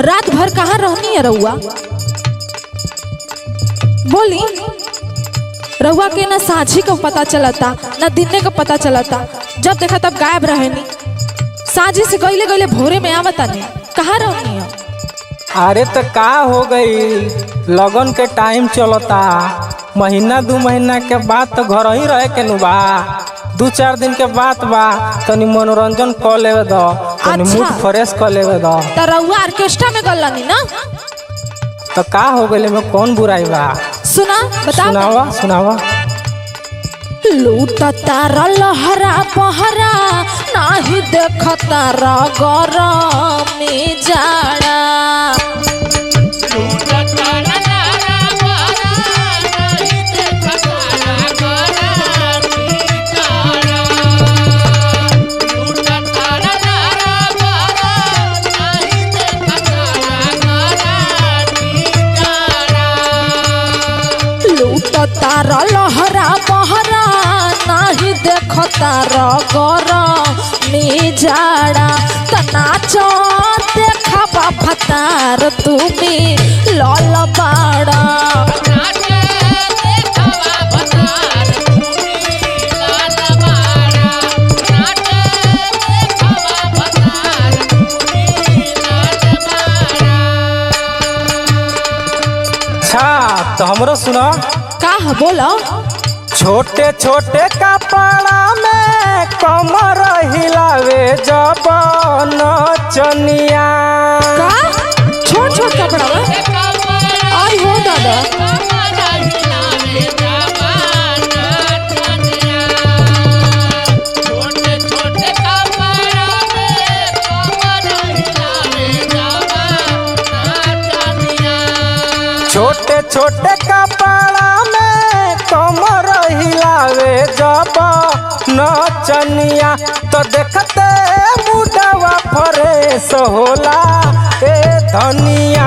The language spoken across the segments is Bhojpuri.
रात भर कहाँ रहनी है रउआ बोली रउआ के ना साझी का पता चलता ना दिने का पता चलता जब देखा तब गायब रहनी साझी से गईले गईले भोरे में आवता नहीं कहाँ रहनी है अरे तो का हो गई लगन के टाइम चलता महीना दू महीना के बाद तो घर ही रहे के नु बा दू चार दिन के बाद बा तनी मनोरंजन कर लेवे दो तनी अच्छा। मूड फ्रेश कर लेवे दो तो रउआ ऑर्केस्ट्रा में गलनी ना तो का हो गई में कौन बुराई बा सुना बता सुनावा सुनावा लूटता लहरा पहरा नाही देखता गरमी जाड़ा लूटता लहरा पहरा नाही देखता गरमी जाड़ा त नाच देखा फतार तुम्ही लल बाड़ा अच्छा तो हमरो सुना का है बोलो छोटे छोटे कपड़ा में कमर हिलावे जब नचनिया का छोट छोट कपड़ा में आई हो दादा छोटे छोटे कपड़ा में कमर हिलावे जब नचनिया तो देखते मुडवा फ्रेश होला ए धनिया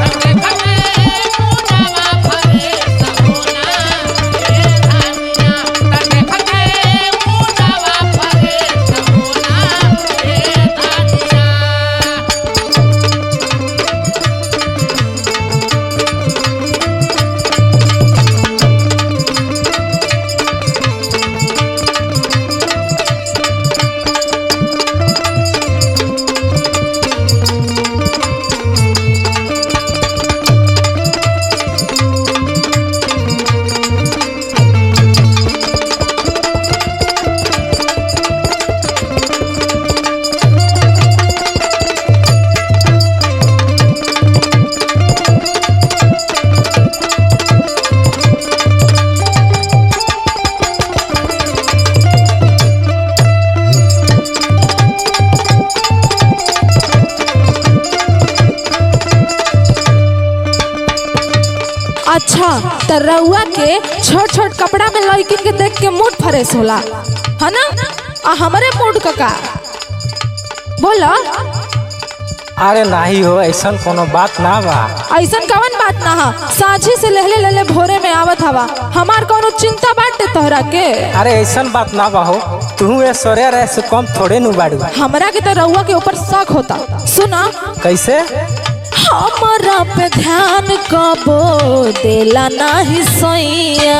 अच्छा त रउआ के छोट छोट कपड़ा में लड़किन के देख के मूड फ्रेश होला है ना आ हमारे मूड का का बोला अरे नहीं हो ऐसा कोनो बात ना बा ऐसन कवन बात ना हा साझी से लहले लहले भोरे में आवत हवा हमार कोनो चिंता बाटे तोहरा के अरे ऐसा बात ना बा हो तू ऐश्वर्या रह से कम थोड़े नु बाड़ू हमरा के तो रउआ के ऊपर शक होता सुना कैसे हमरा पे ध्यान कबो देला नाही सैया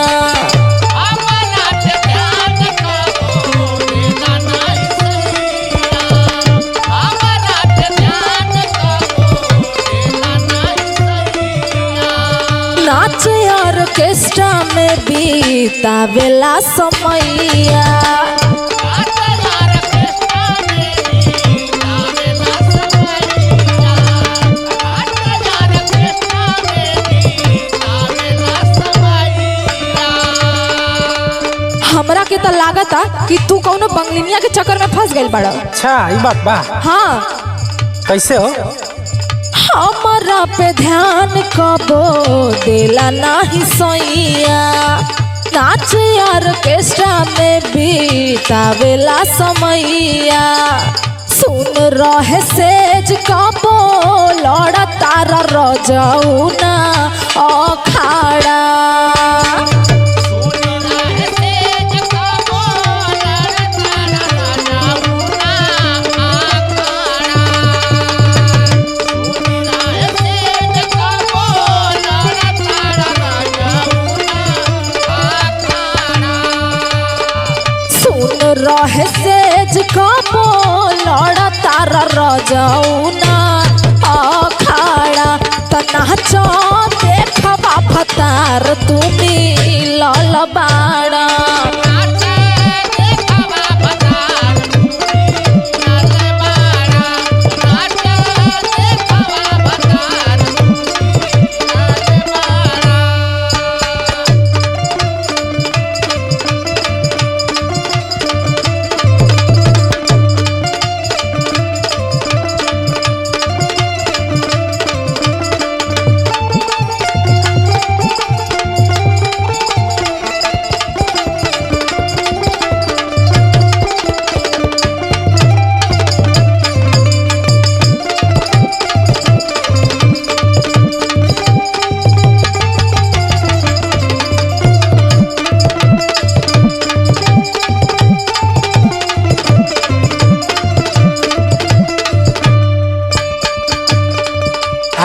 नाच ऑर्केस्ट्रा में बीतावेला समैया हमरा के तो लागता कि तू कौनो बंगलिनिया के चक्कर में फंस गइल बड़ा अच्छा ये बात बा हाँ कैसे हो हमरा पे ध्यान कबो देला नाही सैया नाच ऑर्केस्ट्रा में बीतावेला समैया सुन रहे सेज कबो लड़ तारा रजौना अखाड़ा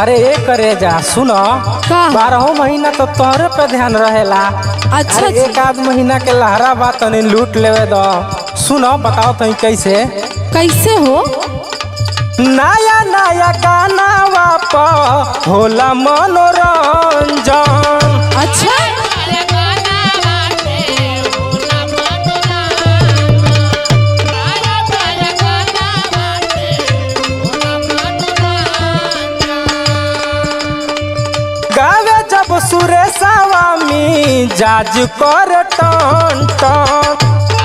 अरे ए करे जा सुनो का? बारहो महीना तो तोहरे पे ध्यान रहेला अच्छा अरे जी एक आध महीना के लहरा बा तनी लूट लेवे दो सुनो बताओ तनी कैसे कैसे हो नया नया गाना वाप होला मनोरंजन अच्छा गावे जब सुरेशवा मी जाज कर टन टन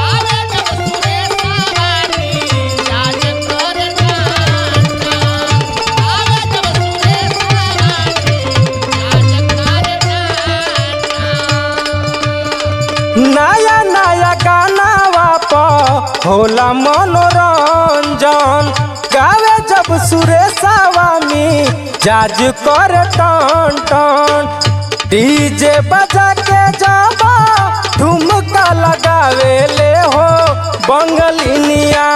नया नया गाना वाप होला मनोरंजन गावे जब सुरेशवा मी जाज कर टन टन डीजे बजा के जाबा ठुमका लगावे ले हो बंगलिनिया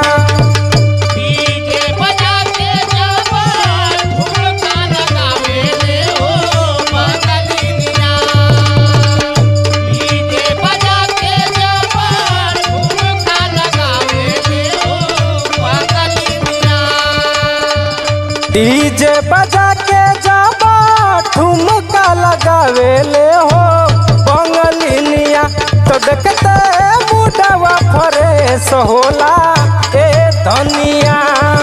डीजे बजा के जाबा ठुमका लगावे ले हो बंगलिनिया तो देखते मुडवा फरेस होला ए धनिया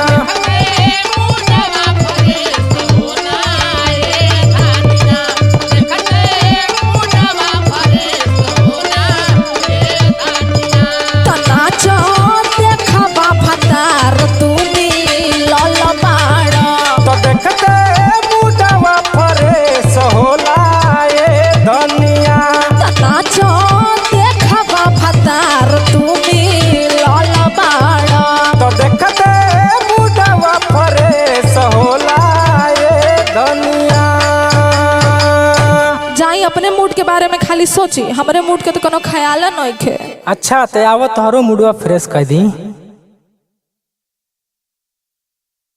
नाचो देखबा भतार तुमी लल बाड़ तो देखते मुडवा फरेस होला ए धनिया नाचो देखबा भतार तुमी लल बाड़ तो देखते मुडवा फरेस होला ए धनिया जाई अपने मूड के बारे में खाली सोची हमरे मूड के तो कोनो ख्याल नहीं खे अच्छा ते आवत तोहरो मुडवा फ्रेश कर दी